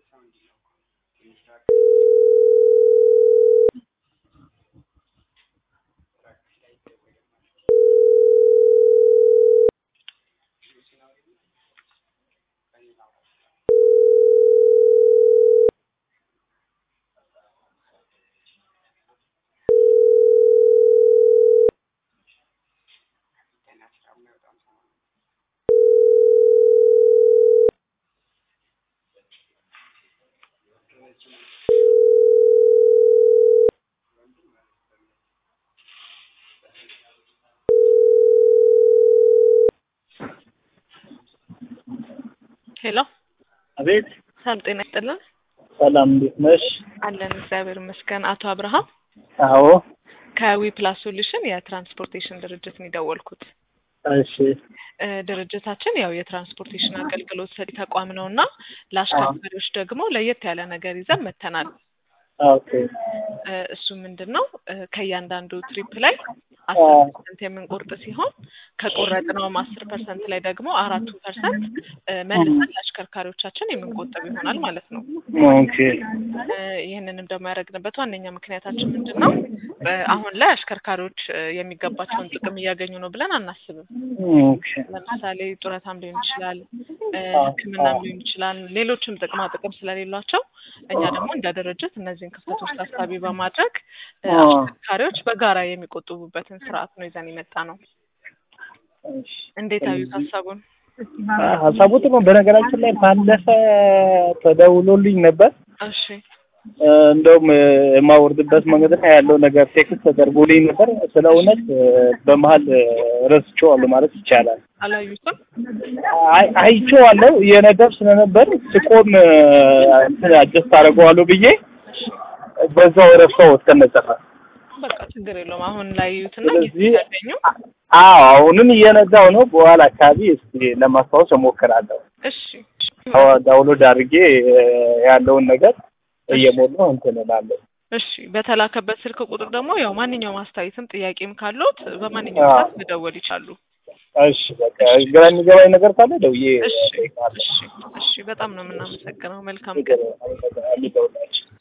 ሄሎ አቤት ሰላም ጤና ይስጥልን። ሰላም፣ እንዴት ነሽ? አለን እግዚአብሔር ይመስገን። አቶ አብርሃም አዎ፣ ከዊ ፕላስ ሶሉሽን የትራንስፖርቴሽን ድርጅት ነው የደወልኩት። እሺ፣ እ ድርጅታችን ያው የትራንስፖርቴሽን አገልግሎት ሰጪ ተቋም ነው እና ለአሽከርካሪዎች ደግሞ ለየት ያለ ነገር ይዘን መተናል። ኦኬ፣ እ እሱ ምንድን ነው እ ከእያንዳንዱ ትሪፕ ላይ አስር ፐርሰንት የምንቆርጥ ሲሆን ከቆረጥነውም አስር ፐርሰንት ላይ ደግሞ አራቱ ፐርሰንት መልሰን ለአሽከርካሪዎቻችን የምንቆጠብ ይሆናል ማለት ነው። ኦኬ፣ እ ይህንንም ደግሞ ያደረግንበት ዋነኛ ምክንያታችን ምንድን ነው? እ አሁን ላይ አሽከርካሪዎች እ የሚገባቸውን ጥቅም እያገኙ ነው ብለን አናስብም። ኦኬ፣ ለምሳሌ ጡረታም ሊሆን ይችላል፣ እ ሕክምናም ሊሆን ይችላል፣ ሌሎችም ጥቅማ ጥቅም ስለሌሏቸው እኛ ደግሞ እንደ ድርጅት እነዚህን ክፍተቶች ታሳቢ በማድረግ እ አሽከርካሪዎች በጋራ የሚቆጥቡበትን ስርዓት ነው ይዘን የመጣ ነው። እሺ። እንዴት አዩት ሀሳቡን? ሀሳቡ ጥሩ ነው። በነገራችን ላይ ባለፈ ተደውሎልኝ ነበር። እሺ እ እንደውም እ የማወርድበት መንገድ ላይ ያለው ነገር ቴክስት ተደርጎልኝ ነበር። ስለ እውነት እ በመሀል እ ረስቼዋለሁ ማለት ይቻላል። አላዩትም? አይ አይቼዋለሁ እየነዳሁ ስለነበር ስቆም እ እንትን አጀስት አደርገዋለሁ ብዬ በዛው ረሳው እስከነጠፋ በቃ ችግር የለውም። አሁን ላይ እዩትና ጊዜ ስለዚህ ሲያገኙ አዎ አሁንም እየነዳሁ ነው። በኋላ አካባቢ እስኪ ለማስታወስ እሞክራለሁ። እሺ አዎ ዳውንሎድ አድርጌ እ ያለውን ነገር እየሞላሁ እንትን እላለሁ። እሺ በተላከበት ስልክ ቁጥር ደግሞ ያው ማንኛውም አስተያየትም ጥያቄም ካለዎት በማንኛውም አዎ። ሰዓት መደወል ይቻሉ። እሺ በቃ ግራ የሚገባኝ ነገር ካለ ደውዬ እሺ እጠይቅሃለሁ። እሺ እሺ በጣም ነው የምናመሰግነው። መልካም ቀን። ችግር የለም። አመሰግናለሁ።